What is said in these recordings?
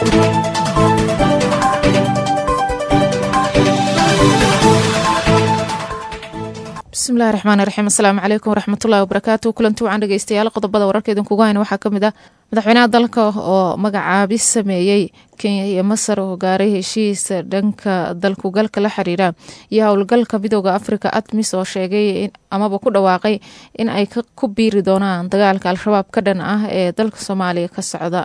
bismillahi raxmaan raxiim asalaamu calaykum waraxmatullahi wabarakaatu kulanti wacan dhegeystayaal qodobada wararka idinkugu hayna waxaa kamid ah madaxweynaha dalka oo magacaabis sameeyey kenya iyo masar oo gaaray heshiis dhanka dalkugalka la xiriira iyo howlgalka midooda africa admis oo sheegay amaba ku dhawaaqay in ay ku biiri doonaan dagaalka al-shabaab ka dhan ah ee dalka soomaaliya ka socda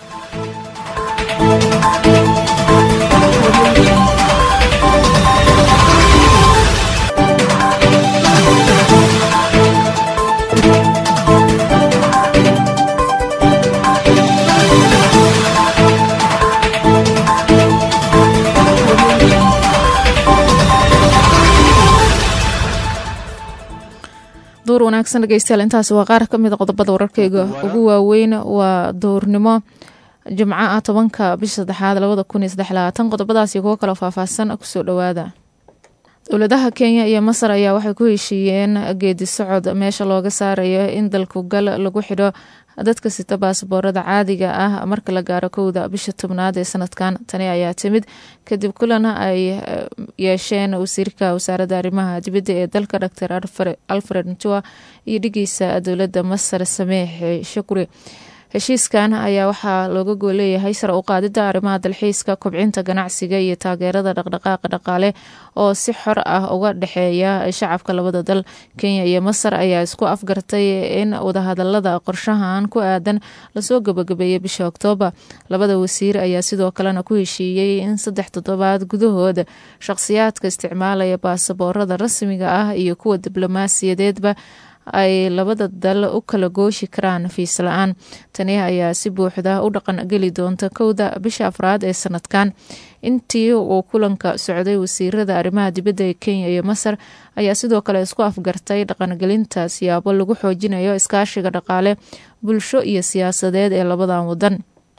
duur wanaagsan dhegeystayaal intaasi waa qaar ka mida qodobada wararkeyga ugu waaweyn waa duurnimo jimco ah tobanka bisha saddexaad labada kun iyo saddex labaatan qodobadaasi kuwo kaloo faahfaahsan kusoo dhowaada dowladaha kenya iyo masar ayaa waxay ku heshiiyeen geedi socod meesha looga saarayo in dalkugal lagu xidho dadka sita baasaboorada caadiga ah marka la gaaro kowda bisha tobnaad ee sanadkan tani ayaa timid kadib kulan ay yeesheen wasiirka wasaaradda arrimaha dibadda ee dalka doctor alfred ntua iyo dhigiisa dowladda masar sameex shukri heshiiskan ayaa waxaa looga gooleeyahay sare u qaadida arrimaha dalxiiska kobcinta ganacsiga iyo taageerada dhaqdhaqaaqa dhaqaale oo si xor ah uga dhexeeya shacabka labada dal kenya iyo masar ayaa isku afgartay in wadahadalada qorshahan ku aadan lasoo gabagabeeyay bisha oktoobar labada wasiir ayaa sidoo kalena ku heshiiyey in saddex toddobaad gudahood shaqhsiyaadka isticmaalaya baasaboorada rasmiga ah iyo kuwa diblomaasiyadeedba ay labada dal u kala gooshi karaan fiis la-aan tani ayaa si buuxda u dhaqan geli doonta kowda bisha afraad ee sanadkan intii uu kulanka socday wasiirada arrimaha dibadda ee kenya iyo masar ayaa sidoo kale isku afgartay dhaqangelinta siyaabo lagu xoojinayo iskaashiga dhaqaale bulsho iyo siyaasadeed ee labadan wadan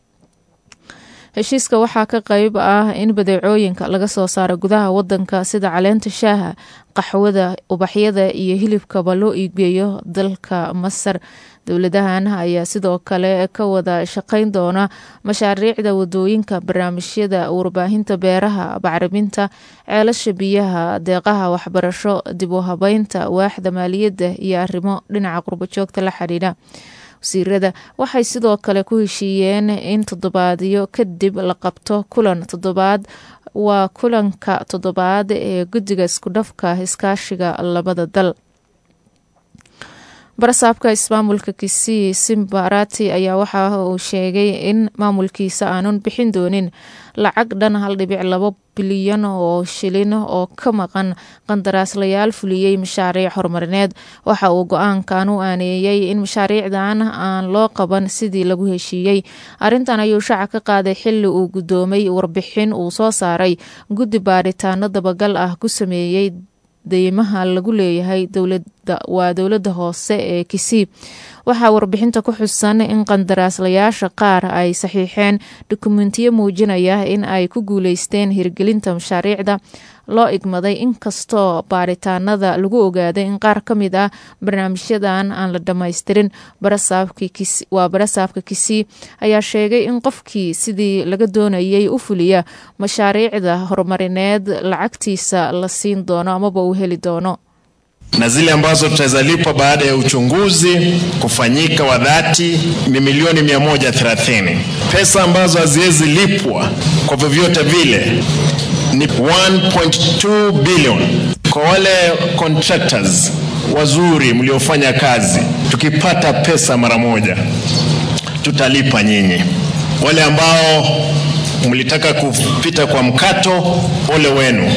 heshiiska waxaa ka qeyb ah in badeecooyinka laga soo saaro gudaha wadanka sida caleenta shaaha qaxwada ubaxyada iyo hilibkaba loo iigeeyo dalka masar dowladahan ayaa sidoo kale ka wada shaqeyn doona mashaariicda wadooyinka barnaamijyada warbaahinta beeraha bacriminta ceelasha biyaha deeqaha waxbarasho dib u habeynta waaxda maaliyadda iyo arrimo dhinaca qurbojoogta la xidhiidha wasiirada waxay sidoo kale ku heshiiyeen in toddobaadyo kadib la qabto kulan toddobaad waa kulanka toddobaad ee guddiga iskudhafka iskaashiga labada dal barasaabka ismaamulka kisii simbarati ayaa waxa uu sheegay in maamulkiisa aanun bixin doonin lacag dhan hal dhibic labo bilyan oo shilin oo ka maqan qandaraaslayaal fuliyey mashaariic horumarineed waxa uu go-aankan u aaneeyey in mashaariicdan aan loo qaban sidii lagu heshiiyey arrintan ayuu shaaca ka qaaday xili uu guddoomay warbixin uu soo saaray guddi baaritaano dabagal ah ku sameeyey deymaha lagu leeyahay dowlada waa dowladda hoose ee kisii waxaa warbixinta ku xusan in qandaraaslayaasha qaar ay saxiixeen dukumentiyo muujinaya in ay ku guuleysteen hirgelinta mashaariicda loo igmaday inkastoo baaritaanada lagu ogaaday in qaar ka mid ah barnaamijyadan aan la dhammaystirin waa barasaabka kisii ayaa sheegay in qofkii sidii laga doonayay u fuliya mashaariicda horumarineed lacagtiisa la siin doono amaba uu heli doono na zile ambazo tutaweza lipwa baada ya uchunguzi kufanyika wa dhati ni milioni 130. Pesa ambazo haziwezi lipwa kwa vyovyote vile ni 1.2 billion. Kwa wale contractors wazuri mliofanya kazi, tukipata pesa mara moja tutalipa nyinyi. Wale ambao mlitaka kupita kwa mkato, ole wenu.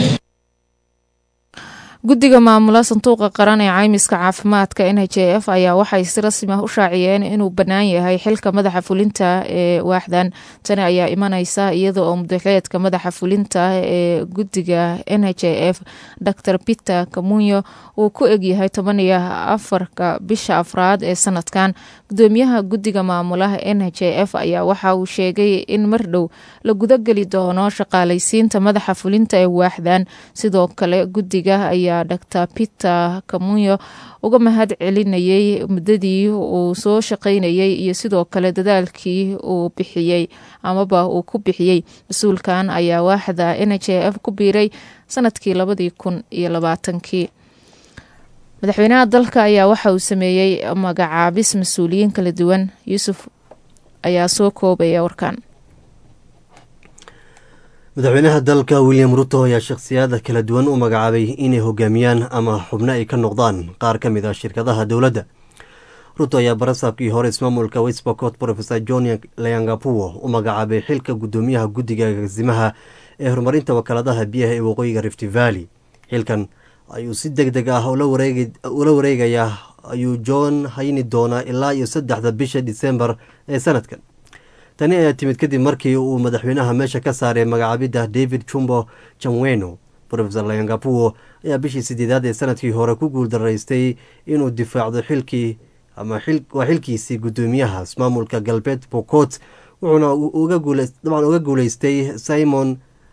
guddiga maamula sanduuqa qaran ee caymiska caafimaadka n h f ayaa waxay si rasmi ah u shaaciyeen inuu bannaan yahay xilka madaxa fulinta ee waaxdan tani ayaa imaneysa iyada oo mudaxeedka madaxa fulinta ee guddiga n h f dor peter kamunyo uu ku egyahay toban iyo afarka bisha afraad ee sanadkan gudoomiyaha guddiga maamulaha n h f ayaa waxa uu sheegay in mar dhow la gudageli doono shaqaaleysiinta madaxa fulinta ee waaxdan sidoo kale guddiga ayaa ayaa dor peter kamunyo uga mahad celinayay muddadii uu soo shaqaynayay iyo sidoo kale dadaalkii uu bixiyey amaba uu ku bixiyey mas-uulkan ayaa waaxda n h f ku biiray sanadkii labadii kun iyo labaatankii madaxweynaha dalka ayaa waxa uu sameeyey magacaabis mas-uuliyiin kala duwan yuusuf ayaa soo koobaya warkan madaxweynaha dalka william ruto ayaa shakhsiyaada kala duwan u magacaabay inay hogaamiyaan ama xubno ay ka noqdaan qaar ka mid ah shirkadaha dowladda ruto ayaa barasaabkii hore ismaamulka westbocot profesor john leangapuo u magacaabay xilka guddoomiyaha guddiga agaasimaha ee horumarinta wakaaladaha biyaha ee waqooyiga rift valley xilkan ayuu si deg deg ah ula wareegayaa ayuu john hayni doonaa ilaa iyo saddexda bisha disembar ee sanadkan tani ayaa timid kadib markii uu madaxweynaha meesha ka saaray magacaabidda david chumbo jamweno rofesor leangapuo ayaa bishii sideedaad ee sanadkii hore ku guuldaraystay inuu difaacdo xilkii ama waa xilkiisii guddoomiyaha ismaamulka galbeed bocot wuxuuna dabcan uga guuleystay simon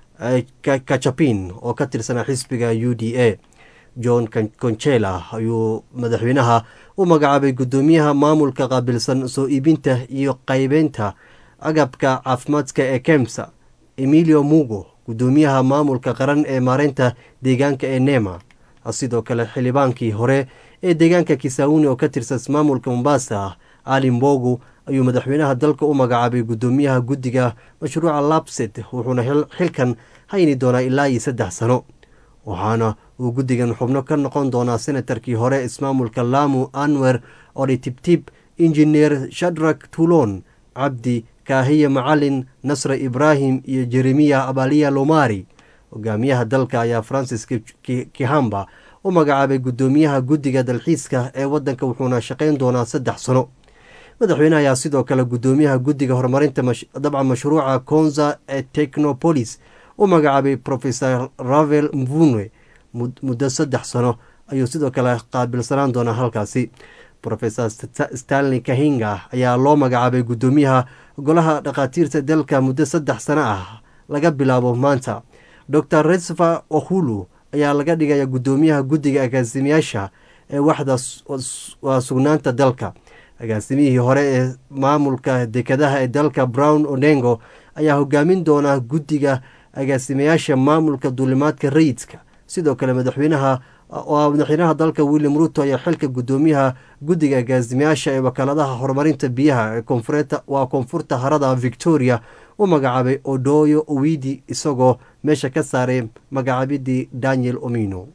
kachapin oo ka tirsanaa xisbiga u d a john conchela ayuu madaxweynaha u magacaabay guddoomiyaha maamulka qaabilsan soo iibinta iyo qaybeynta agabka caafimaadka ee kemsa emilio mugo guddoomiyaha maamulka qaran ee maareynta deegaanka ee nema sidoo kale xildhibaankii hore ee deegaanka kisauni oo ka tirsan maamulka mombasa ali mbogu ayuu madaxweynaha dalka u magacaabay guddoomiyaha guddiga mashruuca labset wuxuuna xilkan hayni doonaa ilaa iyo saddex sano waxaana uu guddigan xubno ka noqon doonaa senatarkii hore ismaamulka lamu anwer oditibtib injineer shadrak tulon cabdi kaahiya macalin nasre ibraahim iyo jeremiya abaliya lomari hogaamiyaha dalka ayaa francis kihamba u magacaabay guddoomiyaha guddiga dalxiiska ee wadanka wuxuuna shaqayn doonaa saddex sano madaxweyne ayaa sidoo kale guddoomiyaha guddiga horumarinta dabcan mashruuca konza ee technopolis u magacaabay profesor ravel mvunwe muddo saddex sano ayuu sidoo kale qaabilsanaan doonaa halkaasi rofesor stanley kahinga ayaa loo magacaabay guddoomiyaha golaha dhakhaatiirta dalka muddo saddex sano ah laga bilaabo maanta dor resfa ohulu ayaa laga dhigaya guddoomiyaha guddiga agaasimiyaasha ee waxda waa sugnaanta dalka agaasimihii hore ee maamulka dekadaha ee dalka brown onengo ayaa hogaamin doonaa guddiga agaasimayaasha maamulka duulimaadka rayidka sidoo kale madaxweynaha madaxweynaha dalka william ruto ayaa xilka guddoomiyaha guddiga agaasimayaasha ee wakaaladaha horumarinta biyaha waa koonfurta harada victoria u magacaabay odoyo owidi isagoo meesha ka saaray magacaabidii daniel omino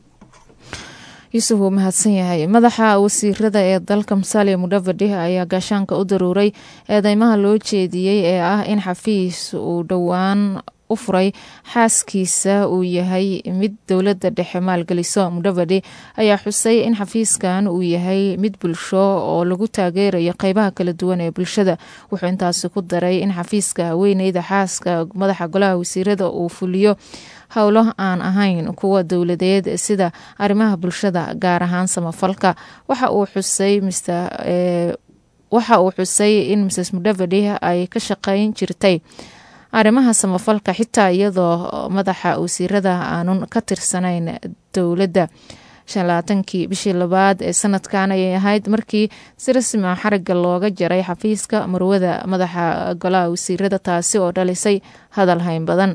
yuusuf wuu mahadsan yahay madaxa wasiirada ee dalka musalia mudavadi ayaa gaashaanka u daruuray eedeymaha loo jeediyey ee ah in xafiis uu dhowaan u furay xaaskiisa uu yahay mid dowladda dhexe maalgeliso mudavadi ayaa xusay in xafiiskan uu yahay mid bulsho oo lagu taageerayo qeybaha kala duwan ee bulshada wuxuu intaasi ku daray in xafiiska haweeneyda xaaska madaxa golaha wasiirada uu fuliyo howlo aan ahayn kuwa dowladeed sida arrimaha bulshada gaar ahaan samafalka waxa uu xusay waxa uu xusay in mrs mudavadi ay ka shaqeyn jirtay arrimaha samafalka xitaa iyadoo madaxa wasiirada aanun ka tirsanayn dowladda shalaatankii bishii labaad ee sanadkan ayay ahayd markii si rasmia xariga looga jaray xafiiska marwada madaxa golaha wasiirada taasi oo dhalisay hadal hayn badan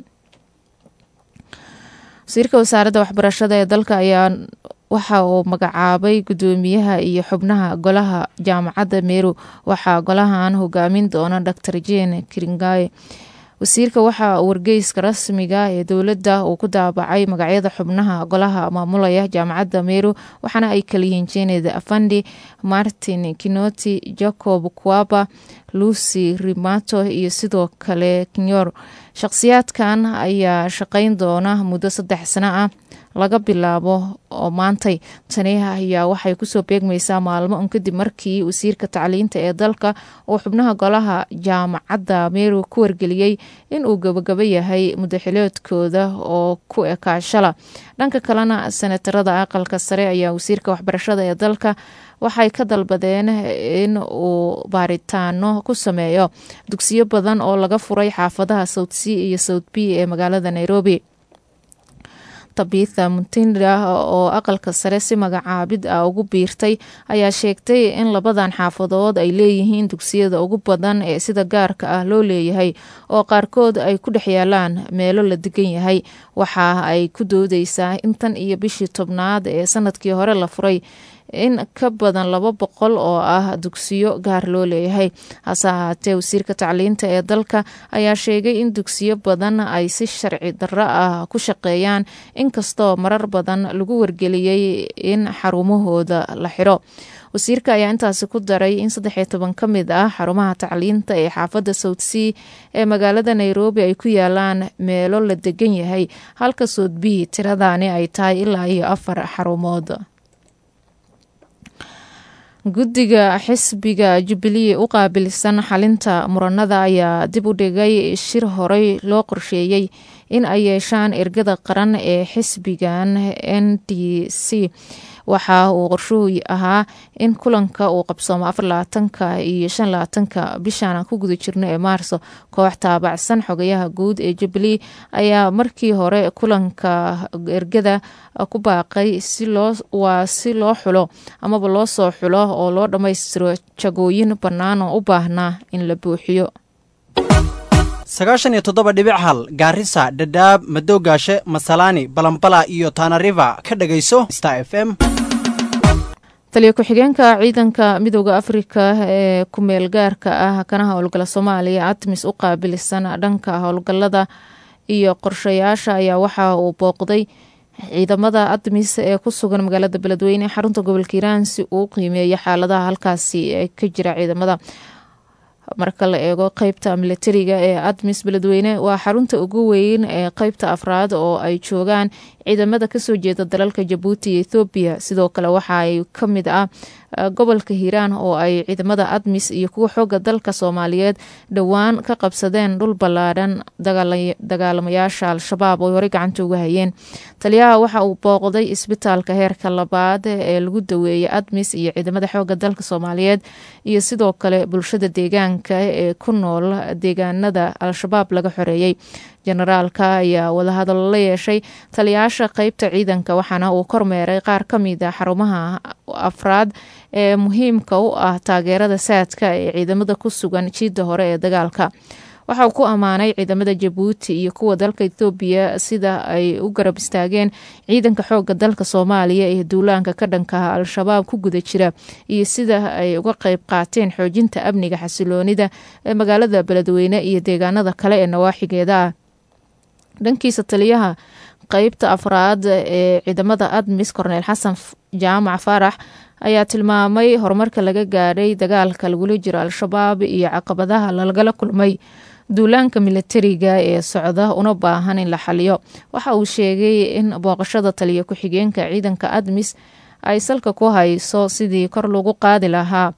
wasiirka wasaaradda waxbarashada ee dalka ayaa waxa uu magacaabay guddoomiyaha iyo xubnaha golaha jaamacadda meru waxaa golahan hogaamin doona dor jane kiringaye wasiirka waxaa wargeyska rasmiga ee dowladda uu ku daabacay magacyada xubnaha golaha maamulaya jaamacadda meru waxaana ay kaliyihiin jened afandi martin kinoti jacob kuaba lucy rimato iyo sidoo kale kinyor shaqhsiyaadkan ayaa shaqeyn doona muddo saddex sano ah laga bilaabo oo maantay tani ayaa waxay kusoo beegmaysaa maalmo un kadib markii wasiirka tacliinta ee dalka uu xubnaha golaha jaamacadda meru ku wargeliyey inuu gabagaba yahay mudaxiloodkooda oo ku ekaashala dhanka kalena senatarada aqalka sare ayaa wasiirka waxbarashada ee dalka waxay ka dalbadeen in uu baaritaano ku sameeyo dugsiyo badan oo laga furay xaafadaha south c iyo south b ee magaalada nairobi tabitha mutinda oo aqalka sare si magacaabid ah ugu biirtay ayaa sheegtay in labadan xaafadood ay leeyihiin dugsiyada ugu badan ee sida gaarka ah loo leeyahay oo qaarkood ay ku dhex yaalaan meelo la degan yahay waxa ay ku doodeysaa in tan iyo bishii tobnaad ee sanadkii hore la furay in ka badan laba boqol oo ah dugsiyo gaar loo leeyahay hase ahaatee wasiirka tacliinta ee dalka ayaa sheegay in dugsiyo badan ay si sharci darro ah ku shaqeeyaan inkastoo marar badan lagu wargeliyey in xarumahooda la xiro wasiirka ayaa intaasi ku daray in saddex iyo toban ka mid ah xarumaha tacliinta ee xaafadda south sea ee magaalada nairobi ay ku yaalaan meelo la degan yahay halka soodbihi tiradani ay tahay ilaa iyo afar xarumood guddiga xisbiga jubilee u qaabilsan xalinta muranada ayaa dib u dhigay shir horey loo qorsheeyey in ay yeeshaan ergada qaran ee xisbigan n d c waxa uu qorshuhu ahaa in kulanka uu qabsoomo afarlabaatanka iyo shan labaatanka bishaan ku guda jirno ee maarso koox taabacsan xogayaha guud ee jubilee ayaa markii hore kulanka ergada ku baaqay waa si loo xulo amaba loo soo xulo oo loo dhammaystiro jagooyin bannaan oo u baahnaa in la buuxiyo sagaashan iyo toddoba dhibic hal gaarisa dhadhaab madowgaashe masalaani balambala iyo tanariva ka dhagayso star f m taliya ku-xigeenka ciidanka midooda afrika ee ku-meel gaarka ah kana howlgala soomaaliya atmis u qaabilsan dhanka howlgalada iyo qorshayaasha ayaa waxa uu booqday ciidamada admis ee ku sugan magaalada beledweyne xarunta gobolka hiiraan si uu qiimeeyo xaaladaha halkaasi ka jira ciidamada marka la eego qeybta milatariga ee admis beledweyne waa xarunta ugu weyn ee qeybta afraad oo ay joogaan ciidamada kasoo jeeda dalalka jabuuti iyo ethoobiya sidoo kale waxa ay ka mid ah gobolka hiiraan oo ay ciidamada admis iyo kuwa xooga dalka soomaaliyeed dhowaan ka qabsadeen dhul ballaadhan dagaalamayaasha al-shabaab oo horey gacanta uga hayeen taliyaha waxa uu booqday isbitaalka heerka labaad ee lagu daweeyay admis iyo ciidamada xooga dalka soomaaliyeed iyo sidoo kale bulshada deegaanka ee ku nool deegaanada al-shabaab laga xoreeyey generaalka ayaa wadahadallo la yeeshay taliyaasha qeybta ciidanka waxaana uu kormeeray qaar ka mid a xarumaha afraad ee muhiimka u ah taageerada saadka ee ciidamada ku sugan jiidda hore ee dagaalka waxa uu ku ammaanay ciidamada jabuuti iyo kuwa dalka ethoobiya sida ay u garab istaageen ciidanka xooga dalka soomaaliya ee duulaanka ka dhankaha al-shabaab ku guda jira iyo sida ay uga qeyb qaateen xoojinta amniga xasiloonida ee magaalada beledweyne iyo deegaanada kale ee nawaaxigeeda ah dhankiisa taliyaha qeybta afraad ee ciidamada admis korneel xasan jaamac faarax ayaa tilmaamay horumarka laga gaadhay dagaalka lagula jiro al-shabaab iyo caqabadaha lagala kulmay duulaanka milatariga ee socda una baahan in la xaliyo waxa uu sheegay in booqashada taliya ku-xigeenka ciidanka admis ay salka ku hayso sidii kor lagu qaadi lahaa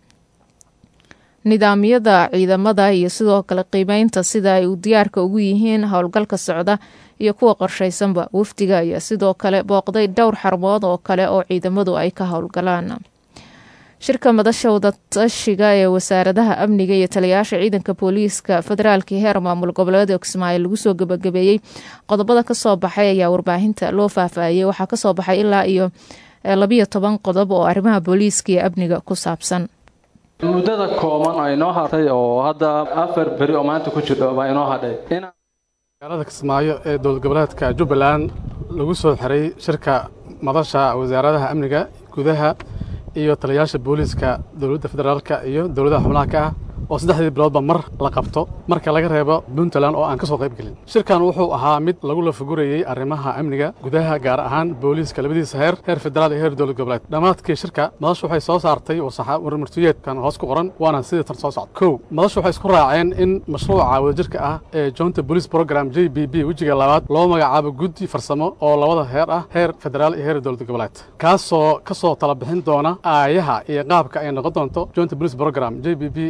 nidaamyada ciidamada iyo sidoo kale qiimeynta sida ay u diyaarka ugu yihiin howlgalka socda iyo kuwa qorshaysanba wafdiga ayaa sidoo kale booqday dhowr xarumood oo kale oo ciidamadu ay ka howlgalaan shirka madasha wadatashiga ee wasaaradaha amniga iyo taliyayaasha ciidanka booliiska federaalka heer maamul goboleed kismaayo lagu soo gabagabeeyey qodobada kasoo baxay ayaa warbaahinta loo faahfaahiyey waxaa kasoo baxay ilaa iyo labiyo toban qodob oo arrimaha booliiska iyo amniga ku saabsan muddada kooban oo inoo hartay oo hadda afar beri oo maanta ku jirdho baa inoo hadhay magaalada kismaayo ee dowlad goboleedka jubbaland lagu soo xiray shirka madasha wasaaradaha amniga gudaha iyo taliyayaasha booliiska dowladda federaalka iyo dowladaha xubnaha ka ah oo saddexdii biloodba mar la qabto marka laga reebo puntland oo aan ka soo qayb gelin shirkan wuxuu ahaa mid lagu lafagurayey arrimaha amniga gudaha gaar ahaan booliiska labadiisa heer heer federaal iyo heer dowlad goboleed dhammaadkii shirka madashu waxay soo saartay warmartiyeedkan hoos ku qoran waana sidii tan soo socda kow madashu waxay isku raaceen in mashruuca wadajirka ah ee jointa police program j b b wejiga labaad loo magacaabo guddi farsamo oo labada heer ah heer federaal iyo heer dowlad goboleed kaasoo ka soo tala bixin doona aayaha iyo qaabka ay noqon doonto jointa police program j b b face two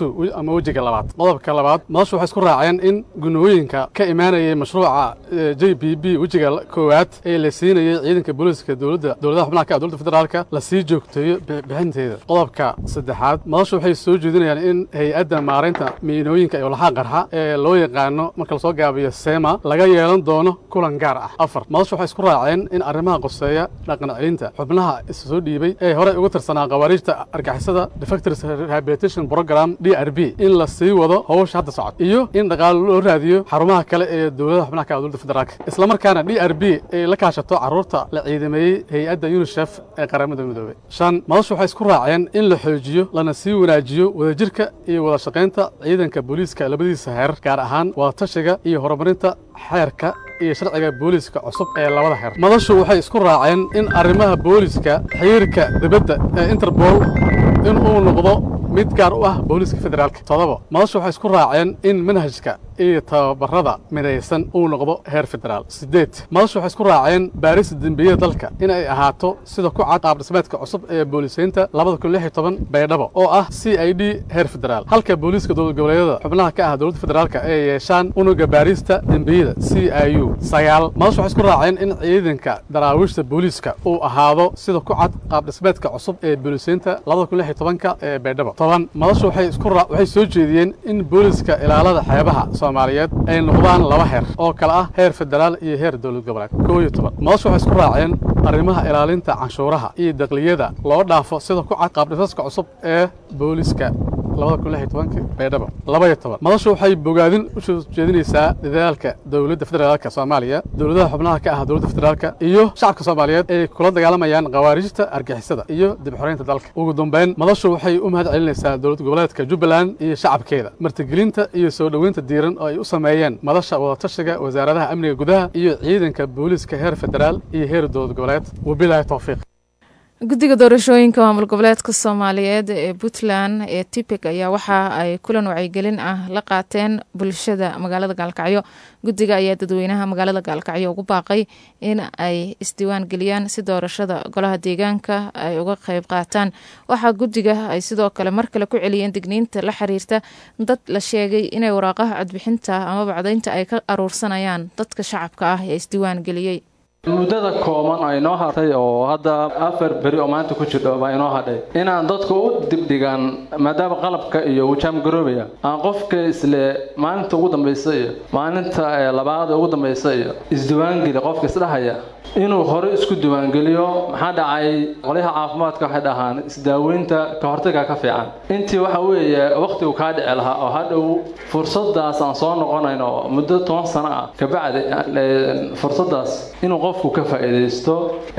two ama wejiga labaad qodobka labaad madashu waxay isku raaceen in gunooyinka ka imaanayay mashruuca j b b wejiga koowaad ee la siinayay ciidanka booliiska dowladda dowladaha xubnaha ka ah dowladda federaalka la sii joogteeyo bixinteeda qodobka saddexaad madashu waxay soo jeedinayaan in hay-adda maaraynta miinooyinka iyo laxaa qarxa ee loo yaqaano marka lasoo gaabiyo sema laga yeelan doono kulan gaar ah afar madashu waxay isku raaceen in arrimaha qoseeya dhaqan celinta xubnaha isa soo dhiibay ee horey ugu tirsanaa khawaariijta argixisada defectors rehabilitation program d r b in la sii wado howsha hadda socod iyo in dhaqaalo loo raadiyo xarumaha kale ee dowladaha xubnaha ka ah dowladda federaalka islamarkaana d r b ay la kaashato carruurta la ciidameeyey hay-adda unisef ee qaramada midoobey shan madashu waxay isku raaceen in la xoojiyo lana sii wanaajiyo wadajirka iyo wada shaqaynta ciidanka booliiska labadiisa heer gaar ahaan wadatashiga iyo horumarinta xeerka iyo sharciga booliiska cusub ee labada heer madashu waxay isku raaceen in arrimaha booliiska xiriirka dibadda ee interbol in uu noqdo mid gaar u ah booliiska federaalka todoba madashu waxay isku raaceen in manhajka iyo tababarada midaysan uu noqdo heer federaal siddeed madashu waxay isku raaceen baarista dembiyada dalka in ay ahaato sida ku cad qaab dhismeedka cusub ee boolisaynta labada kun lix iyo toban baydhabo oo ah c i d heer federaal halka booliiska dowlad goboleedyada xubnaha ka ah dowladda federaalka ay yeeshaan unuga baarista dembiyada c i u sagaal madashu waxay isku raaceen in ciidanka daraawiishta booliiska uu ahaado sida ku cad qaab dhismeedka cusub ee boolisaynta labada kun lix iyo tobanka ee baydhabo toban madashu waxay isku waxay soo jeediyeen in booliiska ilaalada xeebaha soomaaliyeed ay noqdaan laba heer oo kale ah heer federaal iyo heer dowlad goboleed koo iyo toban madashu waxay isku raaceen arrimaha ilaalinta canshuuraha iyo dakliyada loo dhaafo sida ku cad qaabdhisaska cusub ee booliiska labada kun lix iyo tobanka baydhabo laba iyo toban madashu waxay bogaadin u soo jeedinaysaa dadaalka dowladda federaalka soomaaliya dowladaha xubnaha ka ah dowladda federaalka iyo shacabka soomaaliyeed ay kula dagaalamayaan khawaarijta argixisada iyo dib xoreynta dalka ugu dambeyn madashu waxay u mahad celinaysaa dowlad goboleedka jubbaland iyo shacabkeeda martigelinta iyo soo dhoweynta diiran oo ay u sameeyeen madasha wadatashiga wasaaradaha amniga gudaha iyo ciidanka booliiska heer federaal iyo heer dowlad goboleed wabilaahi towfiiq guddiga doorashooyinka maamul goboleedka soomaaliyeed ee puntland ee tipik ayaa waxa ay kulan wacyigelin ah la qaateen bulshada magaalada gaalkacyo guddiga ayaa dadweynaha magaalada gaalkacyo ugu baaqay in ay isdiiwaan geliyaan si doorashada golaha deegaanka ay uga qeyb qaataan waxaa guddiga ay sidoo kale mar kale ku celiyeen digniinta la xiriirta dad la sheegay inay waraaqaha codbixinta ama bacdaynta ay ka aruursanayaan dadka shacabka ah ee isdiiwaan geliyey muddada kooban oo inoo hartay oo hadda afar beri oo maanta ku jirdho baa inoo hadhay inaan dadku u dibdhigaan maadaama qalabka iyo wujaam garoobaya aan qofka isle maalinta ugu dambaysa iyo maalinta labaad ugu dambaysa iyo isdiiwaangeli qofka isdhahaya inuu hore isku diiwaangeliyo maxaa dhacay qolyaha caafimaadka waxay dhahaan isdaaweynta ka hortaga ka fiican intii waxa weeye wakhtigu kaa dhici lahaa oo hadhow fursadaas aan soo noqonayno muddo toban sano ah kabacdi fursadaas inuu qofku ka faa'iidaysto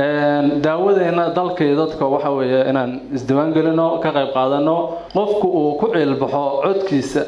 daawadeenna dalkii dadka waxa weeye inaan isdiiwaangelino ka qayb qaadano qofku uu ku ciilbaxo codkiisa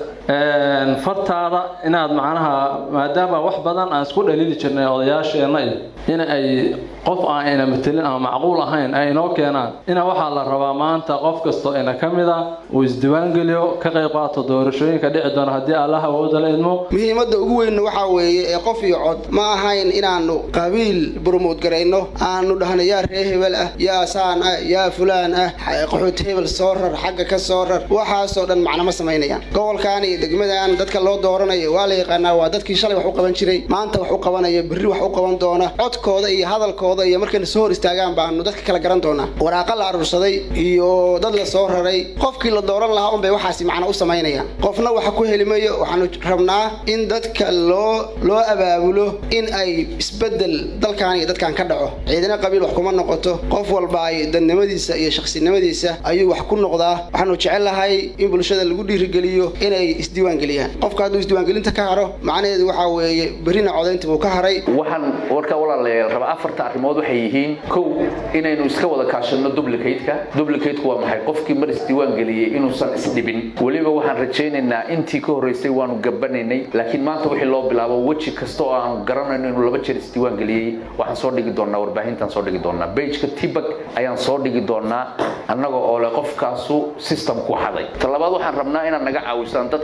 fartaada inaad macnaha maadaama wax badan aan isku dhaliili jirnay odayaasheenna iyo in ay qof aan ina matelin ama macquul ahayn ay inoo keenaan ina waxaa la rabaa maanta qof kastoo ina ka mid a uu isdiiwaangeliyo ka qayb qaato doorashooyinka dhici doona haddii allah awooda la idmo muhiimadda ugu weynna waxaa weeye ee qof iyo cod ma ahayn inaannu qabiil burmuud garayno aanu dhahno yaa ree hebel ah yaa saan ah yaa fulaan ah qaxoot hebel soo rar xagga ka soo rar waxaasoo dhan macno ma samaynayaan gobolkan iyo degmadan dadka loo dooranayo waa la yaqaanaa waa dadkii shalay wax u qaban jiray maanta wax u qabanaya berri wax u qaban doona codkooda iyo hadalkooda iyo markayna soo hor istaagaan baanu dadka kala garan doonaa waraaqa la aruursaday iyo dad la soo raray qofkii la dooran lahaa unbay waxaasi macno u samaynayaan qofna waxa ku helimayo waxaanu rabnaa in dadka loo loo abaabulo in ay isbedel dalkan iyo dadkan ka dhaco ciidana qabiil wax kuma noqoto qof walba ay dadnimadiisa iyo shaqsinimadiisa ayuu wax ku noqdaa waxaanu jecellahay in bulshada lagu dhiirigeliyo inay isdiiwaangeliyaan qofka hadduu isdiiwaangelinta ka haro macnaheedu waxaa weeye berrina codaynta buu ka haray waxaan warka walaalayaal raba afarta arrimood waxay yihiin kow inaynu iska wada kaashano duplicate-ka duplicate-ku waa maxay qofkii mar isdiiwaan geliyey inuusan isdhibin weliba waxaan rajaynaynaa intii ka horreysay waanu gabanaynay laakiin maanta wixii loo bilaabo weji kasta oo aanu garanayno inuu laba jeer isdiiwaan geliyey waxaan soo dhigi doonaa warbaahintaan soo dhigi doonaa bageka tibak ayaan soo dhigi doonaa annaga oo leh qofkaasu systemku xaday talabaad waxaan rabnaa inaad naga caawisaan dadka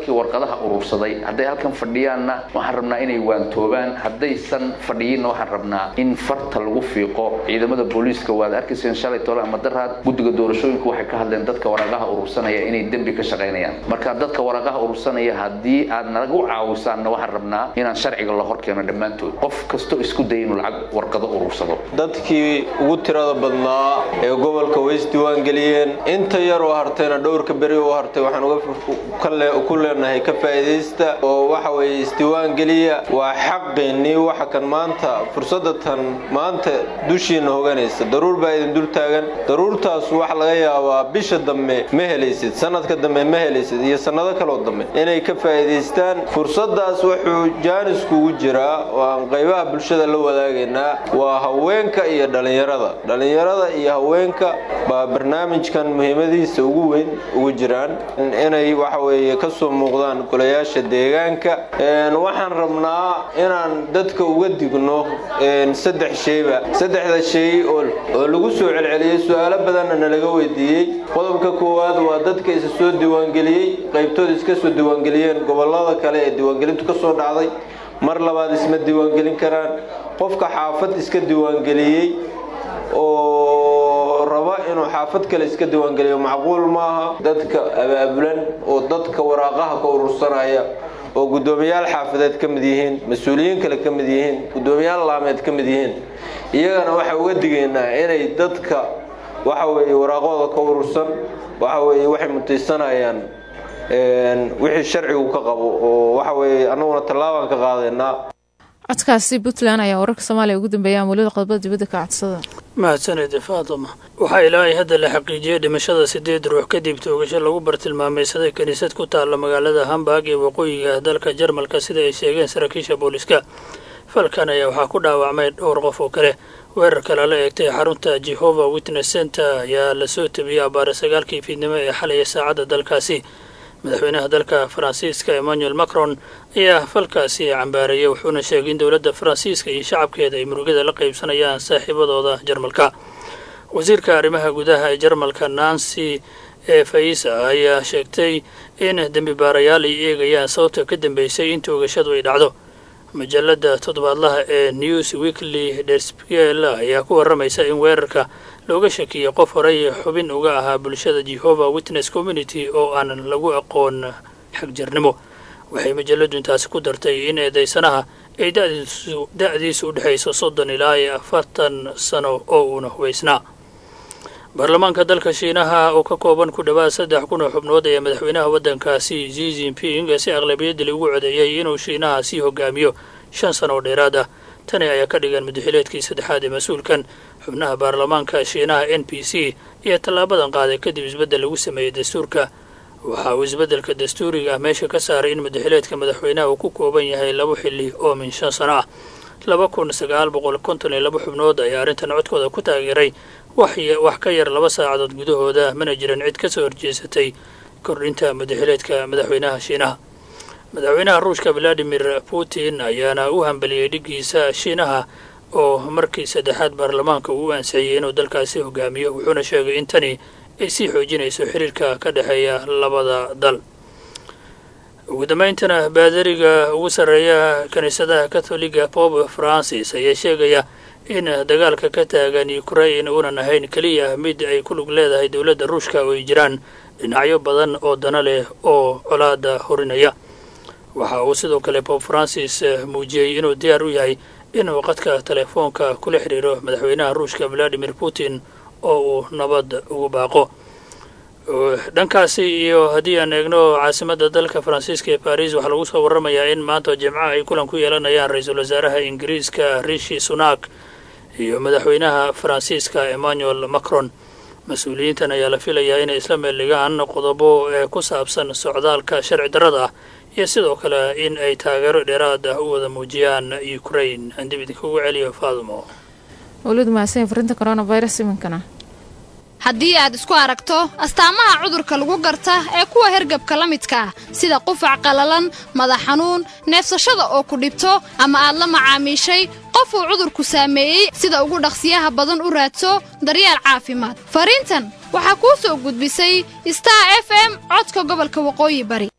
dadkii warqadaha urursaday hadday halkan fadhiyaanna waxaan rabnaa inay waantoobaan haddaysan fadhiyinna waxaan rabnaa in farta lagu fiiqo ciidamada booliiska waad arkayseen shalay tole ama daraad guddiga doorashooyinku waxay ka hadleen dadka waraqaha urursanaya inay dembi ka shaqaynayaan marka dadka waraqaha urursanaya haddii aad nalagu caawisaanna waxaan rabnaa inaan sharciga la hor keeno dhammaantood qof kastoo isku daya inuu lacag warqado urursado dadkii ugu tirada badnaa ee gobolka way isdiiwaangeliyeen inta yar oo hartayna dhowrka beri oo hartay waxaan uga ku leenahay ka faa'iidaysta oo waxa weeye isdiiwaangeliya waa xaqeennii waxa kan maanta fursadda tan maanta dushiina hoganaysa daruur baa idin dul taagan daruurtaas waxa laga yaabaa bisha dambe ma helaysid sanadka dambe ma helaysid iyo sannado kaloo dambe inay ka faa'iidaystaan fursaddaas wuxuu jaaniskugu jiraa oo aan qaybaha bulshada la wadaagaynaa waa haweenka iyo dhallinyarada dhallinyarada iyo haweenka baa barnaamijkan muhiimadiisa ugu weyn ugu jiraan inay waxa weeye ka soo muuqdaan golayaasha deegaanka waxaan rabnaa inaan dadka uga digno saddex sheyba saddexda shay oo lagu soo celceliyey su-aalo badanna nalaga weydiiyey qodobka koowaad waa dadka isa soo diiwaangeliyey qaybtooda iska soo diiwaangeliyeen gobolada kale ee diiwaangelintu ka soo dhacday mar labaad isma diiwaangelin karaan qofka xaafad iska diiwaangeliyey oo raba inuu xaafad kale iska diiwaangeliyo macquul maaha dadka abaabulan oo dadka waraaqaha ka urursanaya oo guddoomiyaal xaafadeed ka mid yihiin mas-uuliyiin kale ka mid yihiin guddoomiyaal laameed ka mid yihiin iyagana waxaa uga digaynaa inay dadka waxa weeye waraaqooda ka urursan waxa weeye waxay mutaysanayaan wixii sharcigu ka qabo oo waxa weeye annaguna tallaabaan ka qaadaynaa codkaasi puntland ayaa wararka soomaaliya ugu dambeeya amulada qodobada dibadda ka codsada mahadsanede faatuma waxaa ilaahay hadda la xaqiijiyey dhimashada sideed ruux kadib toogasho lagu bartilmaameysaday kiniisad ku taalla magaalada hamburg ee waqooyiga dalka jarmalka sida ay sheegeen saraakiisha booliska falkan ayaa waxaa ku dhaawacmay dhowr qof oo kale weerarka lala eegtay xarunta jehova witness center ayaa lasoo tabiyey abbaare sagaalkii fiidnimo ee xalaya saacadda dalkaasi madaxweynaha dalka faransiiska emmanuel macron ayaa falkaasi cambaareeyay wuxuuna sheegay in dowladda faransiiska iyo shacabkeeda ay murugada la qaybsanayaan saaxiibadooda jarmalka wasiirka arrimaha gudaha ee jarmalka nancy ee faisa ayaa sheegtay in dembi baarayaal ay eegayaan sababta ka dambeysay in toogashadu ay dhacdo majalada toddobaadlaha ee news weekly derspiel ayaa ku waramaysa in weerarka looga shakiyey qof horey xubin uga ahaa bulshada jehova witness community oo aanan lagu aqoon xagjirnimo waxay majaladu intaasi ku dartay in eedeysanaha ay da-diisu u dhexayso soddon ilaa iyo afartan sano oo uuna hubaysnaa baarlamaanka dalka shiinaha oo ka kooban ku dhowaad saddex kun oo xubnood ayaa madaxweynaha waddankaasi zi jinping si aqlabiyadali ugu codeeyey inuu shiinaha sii hogaamiyo shan sano oo dheeraad ah tani ayaa ka dhigan mudaxileedkii saddexaad ee mas-uulkan xubnaha baarlamaanka shiinaha n p c iyo tallaabadan qaaday kadib isbeddel lagu sameeyey dastuurka waxa uu isbeddelka dastuuriga ah meesha ka saaray in mudaxileedka madaxweynaha uu ku kooban yahay laba xilli oo min shan sano ah laba kun sagaal boqol konton iyo laba xubnood ayaa arrintan codkooda ku taageeray wax ka yar laba saacadood gudahooda mana jiran cid ka soo horjeesatay kordhinta mudaxileedka madaxweynaha shiinaha madaxweynaha ruushka valadimir putin ayaana u hambaliyey dhiggiisa shiinaha oo markii saddexaad baarlamaanka uu ansixiyey inuu dalkaasi hogaamiyo wuxuuna sheegay in tani ay sii xoojinayso xiriirka ka dhexeeya labada dal ugu dambayntana baadariga ugu sarreeya kiniisadaha katholiga pope francis ayaa sheegaya in dagaalka ka taagan ukrain uunan ahayn keliya mid ay ku lug leedahay dowladda ruushka oo ay jiraan dhinacyo badan oo dana leh oo colaada horinaya waxa uu sidoo kale pope francis muujiyey inuu diyaar u yahay inuu qadka telefoonka kula xidhiiro madaxweynaha ruushka valadimir putin oo uu nabad ugu baaqo dhankaasi iyo haddii aan eegno caasimadda dalka faransiiska ee baris waxaa lagu soo warramayaa in maanta jimcaha ay kulan ku yeelanayaan ra-iisul wasaaraha ingiriiska rishi sunak iyo madaxweynaha faransiiska emmanuel macron mas-uuliyiintan ayaa la filayaa inay isla meeldhigaan qodobo ee ku saabsan socdaalka sharci darrada ah iyo sidoo kale in ay taageero dheeraad ah u wada muujiyaan ukrain aan dib idinkugu celiyo faadumo walidu mahadsan farinta coronavirus iminkana haddii aad isku aragto astaamaha cudurka lagu garta ee kuwa hergabka la midka ah sida qufac qallalan madax xanuun neefsashada oo ku dhibto ama aad la macaamiishay qof uu cudurku saameeyey sida ugu dhaqsiyaha badan u raadso daryeel caafimaad fariintan waxaa kuu soo gudbisay star f m codka gobolka waqooyi bari